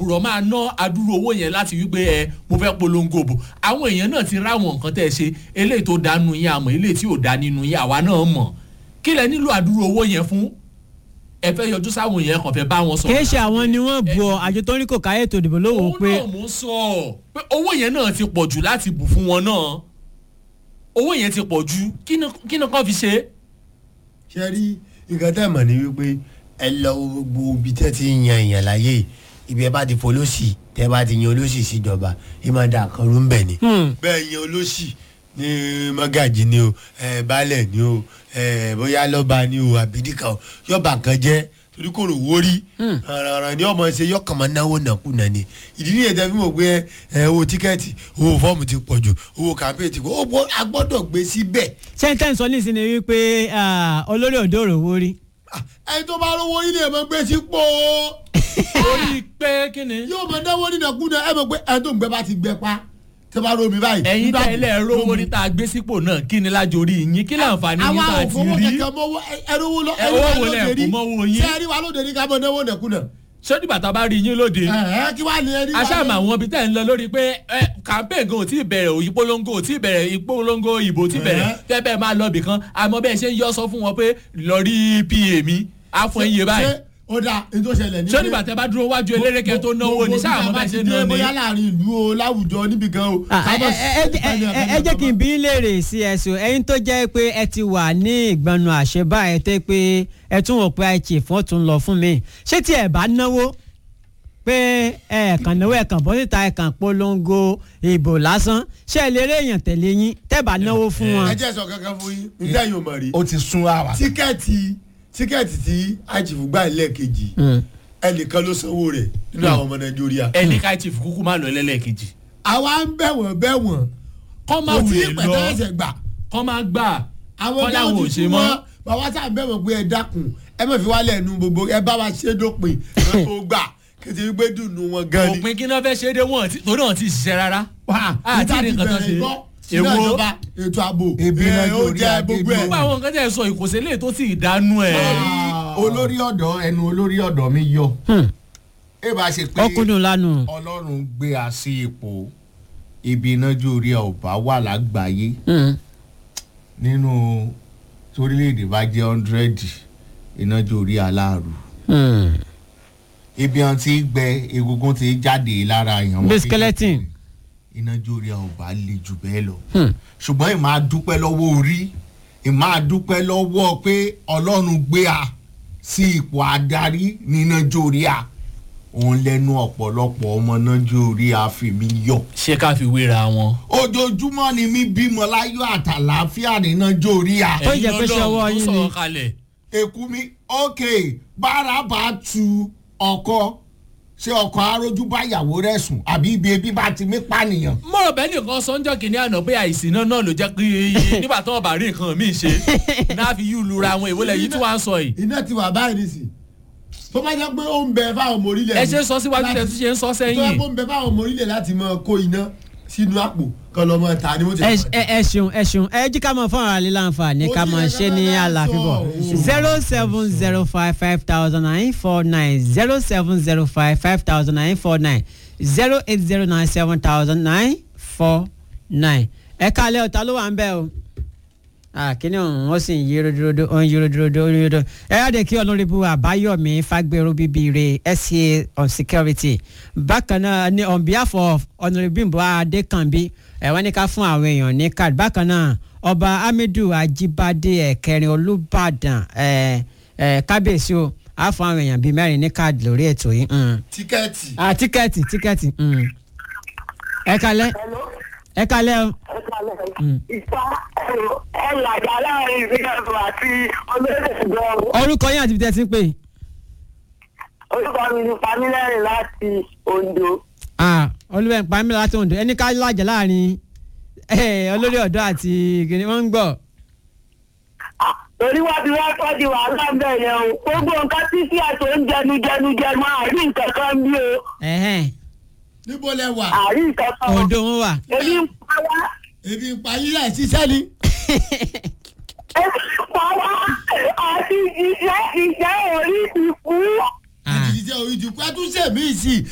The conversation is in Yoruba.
rọ̀ máa ná adúrú owó yẹn láti wípé ẹ mo fẹ́ polongo bò àwọn èèyàn náà ti ráwọn nǹkan tẹ́ ẹ ṣe eléyìí tó dánú yín àmọ́ eléyìí tí ò dá nínú yín àwa náà mọ̀ kí lẹ nílò adúrú owó yẹn fún ẹ fẹ́ yọjú sáwọn èèyàn kan fẹ́ bá wọn sọ. kì í ṣe àwọn ni wọ́n bu ọ àjọ tó ń rí kò káyé ètò ìdìbò lówó òun pé náà mò ń sọ pé owó yẹn náà ti pọ̀ jù láti bù fún wọn náà owó yẹn ti pọ̀ jù kí ni kí ni kàn fi ṣe é. ṣe rí nǹkan tẹ́ mọ̀ ní wípé ẹ lọ gbogbo ibi tẹ́ ti yan èèyàn láyé ibi ẹ bá ti folóṣì tẹ́ bá ti yan olóṣì síjọba ẹ máa da àkànrú ń bẹ̀ ni. bẹ́ẹ̀ yan olóṣì ní mọ́gàjì ni o ẹ baálẹ̀ ni o ẹ bóyá lọ́ba ni o àbídíkà o yọba kan jẹ́ torí kò rò wórí ọ̀ràn ni ọmọ ṣe yọkàn máa náwó nàkúnà ni ìdí nìyẹn tẹ́ fi mọ̀ pé ẹ owó tíkẹ́ẹ̀tì owó fọ́ọ̀mù ti pọ̀ jù owó kàmpé ti pọ̀ ó agbọ́dọ̀ gbé síbẹ̀ sẹ́ńtẹ́ǹ sọ nísìnyí ni wípé ah, olórí òde òròwó rí ẹni tó bá rówó yín lè mọ gbé sípò torí pé kí ni. yóò mọ náwó nínàkúnà ẹ mọ pé ẹni tó ń gbẹ bá ti gbẹ pa tẹ bá romi báyìí. ẹ̀yin nígbà tẹ́ ilé tó- ẹ̀rọ owó lómi. níta gbé sípò náà kí ni lájorí yín kí láǹfààní yín àwa tá a ò ti fowó rí. kẹkẹ mọwọ ẹrú wo lọ Ẹ owó wo lẹ̀ kó mọ́wọ́ yín? ṣé ẹrí wa lóde ní ká mọ náwó nẹkúnà. ṣé nígbà tá a bá rí yín lóde. ẹ kí wàá ní ẹrí wa. aṣáàmù àwọn ibi tẹ́ ń lọ lórí pé ẹ campaign gan ò tí ì bẹ̀rẹ̀ ìpolongo ò tí ì bẹ̀rẹ̀ ìpolongo ìbò tí ì bẹ̀rẹ̀ Ẹ̀hẹ́. tẹ́ bẹ́ẹ̀ máa lọ ibì kan àmọ́ bẹ́ẹ̀ ṣe ń yọ sọ fún wọn pé lọ rí pa mi á fún iye báyìí. ṣé ó dáa ètò ìṣẹ̀lẹ̀ ní. ṣé nígbà tẹ́ bá dúró wájú eléré tó náwó ní sáà mọ́ bẹ́ẹ̀ ṣe ń ná bóyá ni. láàrin ìlú o láwùjọ níbi kan o. Ah, ká ẹ mọ̀ ẹ- ẹ- ẹ- ẹ- ẹ jẹ́ kí n bí í léèrè sí ẹ̀sùn ẹ̀yin tó jẹ́ pé ẹ ti wà ní ìgbọ̀nù àṣẹbá ẹ tẹ́ pé ẹ tún wò pé àìchè fún ọ̀tún lọ fún mi ṣé tí ẹ bá náwó pé ẹ kàn náwó ẹ kàn bọ́ síta ẹ kàn polongo ìbò lásán ṣé ẹ lè rí èèyàn tẹ̀lé yín tẹ́ bá náwó fún wọn. ẹ jẹ́ sọ kankan fún yín níta yóò mọ̀ rí. ó ti sún àwà. tíkẹ́ẹ̀tì tíkẹ́ẹ̀tì tí àjìfù gbà lẹ́ẹ̀kejì ẹnìkan ló sanwó rẹ̀ nínú àwọn ọmọ nàìjíríà. ẹni ká chief kúkú má lọ lẹ́lẹ́kejì. àwa ń bẹ̀wọ̀n bẹ̀wọ̀n kọ́ máa kò tí wulẹ̀ ì lọ pẹ̀tẹ́ ẹsẹ̀ gbà. kọ́ máa gbà àwọn kọ́ láwọn ò dáhùn ṣe ti mọ́. mọ́ bàbá tá à ń bẹ̀wọ̀n pé ẹ dákun ẹ má fi wálẹ̀ ẹnu gbogbo ẹ bá wa ṣe é dópin ẹ tó gbà kété wípé dùnú wọn gan ni. òpin kí náà fẹ́ ṣe é dé wọn tí- torí wọn ti ṣiṣẹ́ rárá. wà á àti níta ti nǹkan tó bẹ̀rẹ̀ ṣe. ìbọn Èwo? sílẹ̀ ìjọba ètò ààbò Ebi ẹ, náà ó yóò rí jẹ́ adé gbogbo ẹ̀. gbogbo àwọn nǹkan tẹ̀ sọ ìkòsí lè tó ti dánú ẹ̀. olórí ọ̀dọ́ ẹnu olórí ọ̀dọ́ mi yọ. ẹ bá ṣe pé ọkùnrin lánàá. ọlọ́run gbé a sí ipò ibi inájú orí ọba wà lágbàáyé nínú torílẹ̀-èdè bá jẹ́ hundred inájú orí aláàrú ibi hàn tí gbẹ egungun ti jáde lára èèyàn Bí skeleton. inájú orí ọba le jù bẹ́ẹ̀ lọ ṣùgbọ́n ìmọ̀ àdúpẹ́ lọ́wọ́ orí ìmọ̀ àdúpẹ́ lọ́wọ́ pé ọlọ́run gbé a sí ipò adarí ní inájú orí a òun lẹ́nu ọ̀pọ̀lọpọ̀ ọmọ inájú orí a fi mí yọ ṣé ká fi wéra wọn. ojoojúmọ́ ni mi bímọ láyọ̀ àtàlàáfíà ní inájú orí a Ó jẹ́ pé ṣé ọwọ́ Ẹ̀yin yín lọ́lọ́run ni. tó sọ̀rọ̀ kalẹ̀. èkú mi ok bára bá tu ọkọ ṣé ọkọ arójú bá ìyàwó rẹ̀ sùn àbí ibi ebi bá ti mí pànìyàn mọ̀rọ̀ bẹ́ẹ̀ nìkan sọ́njọ́ kìíní àná pé àìsàn náà náà ló jẹ́ kí nígbà tó wọn bá rí nǹkan míì ṣe náà fi yú lura àwọn ìwọlẹ̀ yìí tí wọ́n á sọ yìí. iná ti wà báyìí nísì tó bá jẹ́ pé ó ń bẹ fáwọn ọmọ orílẹ̀ ẹ ṣe ń sọ síwájú tẹ tún ṣe ń sọ tó yẹ sẹ́yìn. kó ń bẹ fáwọn ọmọ orílẹ̀ láti máa kó iná sínú àpò kan lọ́mọ ta ni mo ti ẹ ẹ ẹ ṣeun ẹ ṣeun ẹ jí ká mọ fún ara líla àǹfààní ká mọ ṣe ní àlàfíbọ zero seven zero five five thousand nine four nine zero seven zero five five thousand nine four nine zero eight zero nine seven thousand nine four nine ẹ kálẹ̀ ọ̀tá ló wà ń bẹ̀ o kíní ọ̀hún ó sì ń yí rodorodo ó ń yí rodorodo ó ń yí rodorodo ẹ yá de kí ọ̀nàrẹ́bù àbáyọ̀mí fagbèrò bíbíire SCA on security bákan náà ní on behalf of ọ̀nàrẹ́bù bọ́ adékànbí ẹ wọ́n ní ká fún àwọn èèyàn ní card bákan náà ọba hamidu ajibade ẹ̀kẹrin olùbàdàn ẹ̀ ẹ̀ kábíyèsí o á fún àwọn èèyàn bíi mẹ́rin ní card lórí ètò yìí. mm. tíkẹ́ẹ̀tì ah tíkẹ́ẹ̀tì tíkẹ́ẹ̀tì mm. ẹ kalẹ́ ẹ kalẹ́ o. ìfà ẹ̀rọ ẹ̀làjà láàrin ìgbéyàwó àti olóṣèlú orúkọ yín àti ibi tẹ́ ti ń pè. orúkọ mi ni pamílẹ́rìn láti Ondo. ah olùwẹ̀ ń pa mí láti Oǹdó ẹni ká lájà láàrin eh, olórí ọ̀dọ́ àti kìnìún wọn ń gbọ́. torí wá bí wọ́n tọ́ di wàhálà ń bẹ̀ yẹn o gbogbo nǹkan tí sí àtò ń jẹnu jẹnu jẹnu àárín nǹkan kan bí o Ẹ̀hẹ́n, níbo lẹ wà àárín nǹkan kan Oǹdó wọn wà. èmi ń pa wá èmi ń pa yín láì ṣiṣẹ́ ni. èmi ń pa wá àti ìṣẹ́ ìṣẹ́ orí ti kú. Ah. àti ìṣe orí ti kú ẹ tún ṣe mí sí i